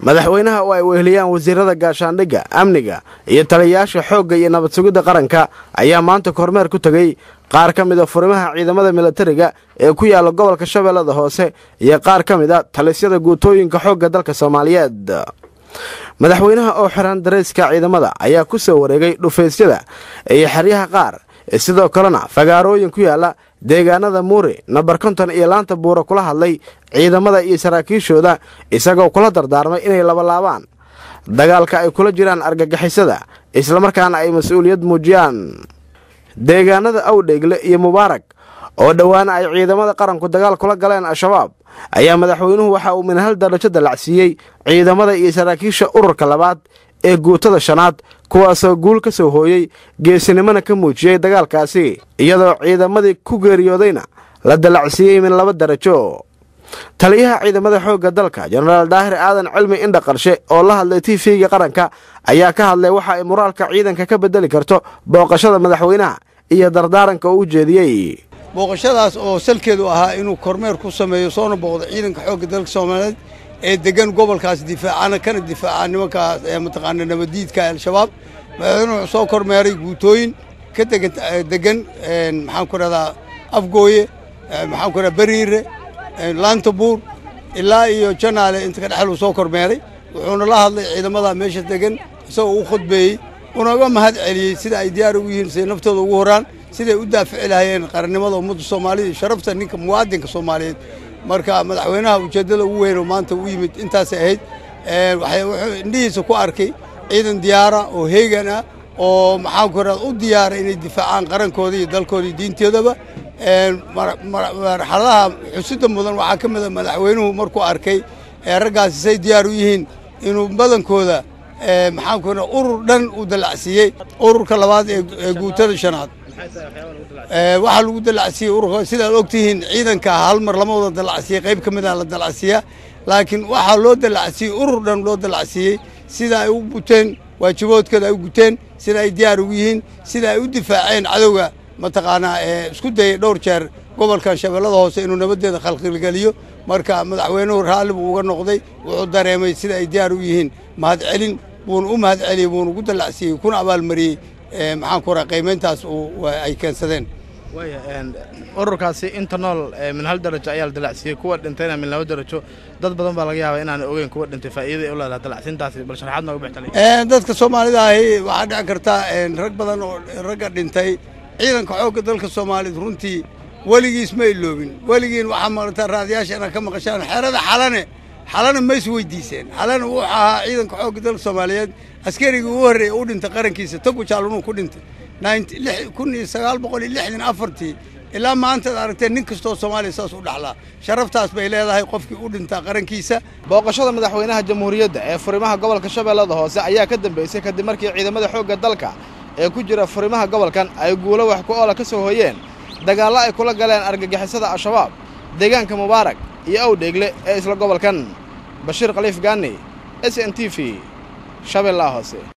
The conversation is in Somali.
madaxweynaha oo ay weheliyaan wasiirada gaashaandhigga amniga iyo taliyayaasha xoogga iyo nabad sugidda qaranka ayaa maanta kormeer ku tegey qaar ka mida furimaha ciidamada milatariga ee ku yaalla gobolka shabeellada hoose iyo qaar ka mid a talisyada guutooyinka xoogga dalka soomaaliyeed madaxweynaha oo xiran darayska ciidamada ayaa ku soo wareegay dhufaysyada iyo xeryaha qaar sidoo kalena fagaarooyin ku yaalla deegaanada muuri nambar konton iyo laanta buura kula hadlay ciidamada iyo saraakiishooda isagoo kula dardaarmay inay labalaabaan dagaalka ay kula jiraan argagixisada islamarkaana ay mas-uuliyad muujiyaan deegaanada awdheegle iyo mubaarak oo dhowaana ay ciidamada qaranku dagaal kula galeen al-shabaab ayaa madaxweynuhu waxa uu minhal darajo dallacsiiyey ciidamada iyo saraakiisha ururka labaad ee guutada shanaad kuwaasoo guul ka soo hooyey geesinimona ka muujiyey dagaalkaasi iyadoo ciidamadii ku geeriyoodayna la dallacsiiyey min laba darajo taliyaha ciidamada xoogga dalka jenaraal daahir aadan cilmi indha qarshe oo la hadlay tifiga qaranka ayaa ka hadlay waxa ay moraalka ciidanka ka bedeli karto booqashada madaxweynaha iyo dardaaranka uu u jeediyey booqashadaas oo salkeedu ahaa inuu kormeer ku sameeyo soona booqdo ciidanka xoogga dalka soomaaliyeed ee degan gobolkaas difaacana kana difaaca nimankaas ee mataqaana nabadiidka al-shabaab madaxweynuhu wuxuu soo kormeeray guutooyin ka degan degan maxaan ku rahdaa afgooye maxaan ku rahdaa beriire laanta buur ilaa iyo janaale inta ka dhexluu soo kormeeray wuxuuna la hadlay ciidamada meesha degan isagoo u khudbeeyey unaga mahad celiyey sida ay diyaar ugu yihiin siday naftooda ugu horaan siday u daafici lahayeen qarannimada ummadda soomaalida iyo sharafta ninka muwaadinka soomaaliyeed marka madaxweynaha ujeeddada ugu weyn oo maanta u yimid intaasay ahayd wuxuu indhihiisa ku arkay ciidan diyaara oo heegan ah oo maxaan ku rahda u diyaara inay difaacaan qarankooda iyo dalkooda iyo diintoodaba marxaladaha xusida mudan waxaa ka mid a madaxweynuhu markuu arkay raggaasi say diyaar u yihiin inuu badankooda maxaan ku rahda urur dhan uu dallacsiiyey ururka labaad ee guutada shanaad waxaa lagu dallacsiiyey ururka sidaad ogtihiin ciidanka hal mar lama wada dallacsiiyey qayb ka mid a la dallacsiiyaa laakiin waxaa loo dallacsiiyey urur dhan loo dallacsiiyey sida ay u guteen waajiboodkooda ay u guteen sida ay diyaar ugu yihiin sida ay u difaaceen cadowga mataqaanaa ee isku dayay dhowr jeer gobolkan shabeellada hoose inuu nabaddeeda khalqilgeliyo marka madaxweynuhu raalli buu uga noqday wuxuu dareemay sida ay diyaar u yihiin mahadcelin buuna u mahad celiyey buuna ugu dallacsiiyey kuna abaalmariyey maxaan ku raha qiimayntaas ay keensadeen ururkaasi inta nool min hal darajo ayaa la dallacsiiyey kuwa dhintayna min laba darajo dad badan baa laga yaabaa inaana ogeyn kuwa dhintay faa'iidaday u leedahay dallacsiintaasi bal sharaxaad nooga bixtali dadka soomaalida ahi waxaa dhici karta rag badan oo ragga dhintay ciidanka xoogga dalka soomaaliyeed runtii weligiis ma iloobin weligiin waxaa maqlataa raadiyaasha inaad ka maqashaan xerada xalane xalana ma is weydiiseen xalana wuxuu ahaa ciidanka xoogga dalka soomaaliyeed askarigii ugu horreeyay u dhintay qarankiisa tagu jaalunuu ku dhintay kun iyo sagaal boqol iyo lixdan afartii ilaa maantaad aragteen nin kastoo soomaaliya saas u dhaxlaa sharaftaas bay leedahay qofkii u dhintaa qarankiisa booqashada madaxweynaha jamhuuriyadda ee furimaha gobolka shabeellada hoose ayaa ka dambeysay kadib markii ciidamada xoogga dalka ee ku jira furimaha gobolkan ay guulo wax ku oola ka soo hooyeen dagaallo ay kula galeen argagixisada al-shabaab deegaanka mubaarak iyo awdheegle ee isla gobolkan bashiir khaliif gaani s n t v shabeellaha hoose